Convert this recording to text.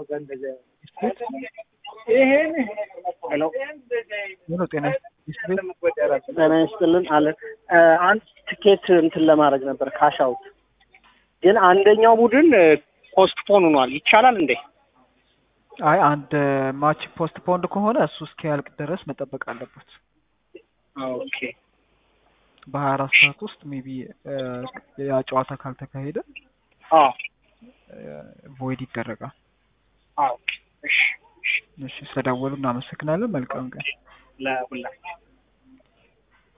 ይሄን ሄሎ ሄሎ ጤና ይስጥልኝ። ጤና ይስጥልን አለ አንድ ትኬት እንትን ለማድረግ ነበር ካሽ አውት ግን አንደኛው ቡድን ፖስትፖን ሆኗል። ይቻላል እንዴ? አይ አንድ ማች ፖስት ፖንድ ከሆነ እሱ እስኪያልቅ ድረስ መጠበቅ አለበት። ኦኬ በሀያ አራት ሰዓት ውስጥ ሜቢ ያ ጨዋታ ካልተካሄደ አዎ ቮይድ ይደረጋል። አዎ እሺ እሺ ስለደወሉ እናመሰግናለን። መልካም ቀን። ለሁላችሁ